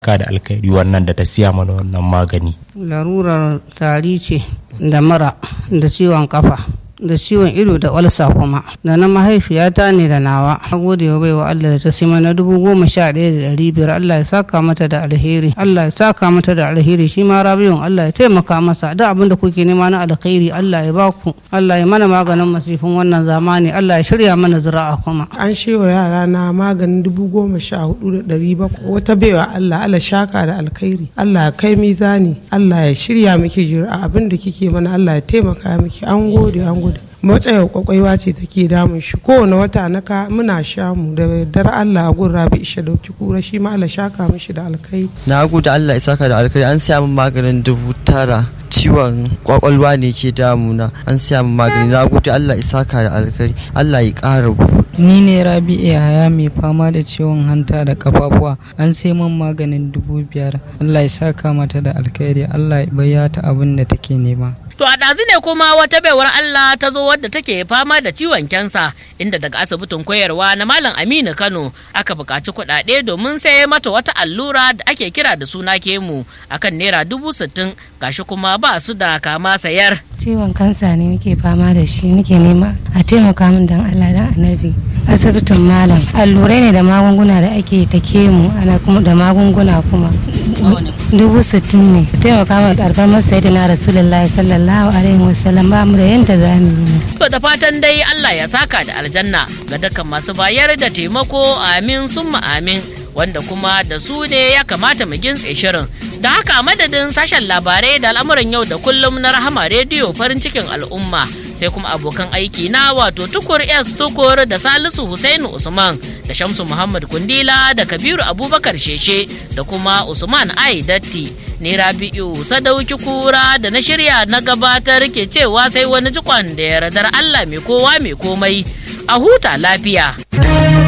ka da alkhairi wannan da ta siya mana wannan magani larurar tari ce da mara da ciwon kafa da ciwon ido da walsa kuma da na mahaifiyata ne da nawa a gode wa baiwa Allah da ta sima na dubu goma sha ɗaya da ɗari biyar Allah ya saka mata da alheri Allah ya saka mata da alheri shi ma rabiyun Allah ya taimaka masa da abin da kuke nema na alkhairi Allah ya baku Allah ya mana maganin masifin wannan zamani Allah ya shirya mana zira'a kuma an shewa yara na maganin dubu goma sha hudu da ɗari bakwai wata baiwa Allah Allah shaka da alkhairi Allah ya kai mizani Allah ya shirya miki jira abin da kike mana Allah ya taimaka miki an gode an gode matsayar kwakwaiwa ce take damun shi kowane wata na ka muna sha mu da dar Allah a gun rabi isha dauki kura shi ma Allah shaka mishi da alkai na gode Allah ya saka da alkai an siya min maganin dubu tara ciwon kwakwalwa ne ke damuna an siya min magani na gode Allah ya saka da alkai Allah ya ƙara ni ne rabi yaya mai fama da ciwon hanta da kafafuwa an sai min maganin dubu biyar Allah ya saka mata da alkhairi Allah ya bayyata abin da take nema To a ɗazu ne kuma wata baiwar Allah ta zo wadda take fama da ciwon kyansa inda daga asibitin koyarwa na Malam Aminu Kano aka buƙaci kuɗaɗe domin sai mata wata allura da ake kira da suna kemu akan naira dubu sittin gashi kuma ba su da kama sayar. Ciwon kansa ne nake fama da shi nake nema a taimaka min dan Allah dan annabi asibitin malam allurai ne da magunguna da ake ta kemu ana kuma da magunguna kuma dubu sittin ne taimaka min karfar masa na rasulullahi sallallahu alaihi wasallam ba mu da yanda za mu yi To da fatan dai Allah ya saka da aljanna ga dukkan masu bayar da taimako amin summa amin wanda kuma da su ne ya kamata mu gintse shirin. Da haka madadin sashen labarai da al'amuran yau da kullum na rahama rediyo farin cikin al'umma sai kuma abokan aiki na wato tukur s tukur da salisu Husainu usman da shamsu muhammad kundila da kabiru abubakar sheshe da kuma usman ai datti ni rabi'u sadauki kura da na shirya na gabatar ke cewa sai wani jikon da yardar allah mai kowa mai komai a huta lafiya.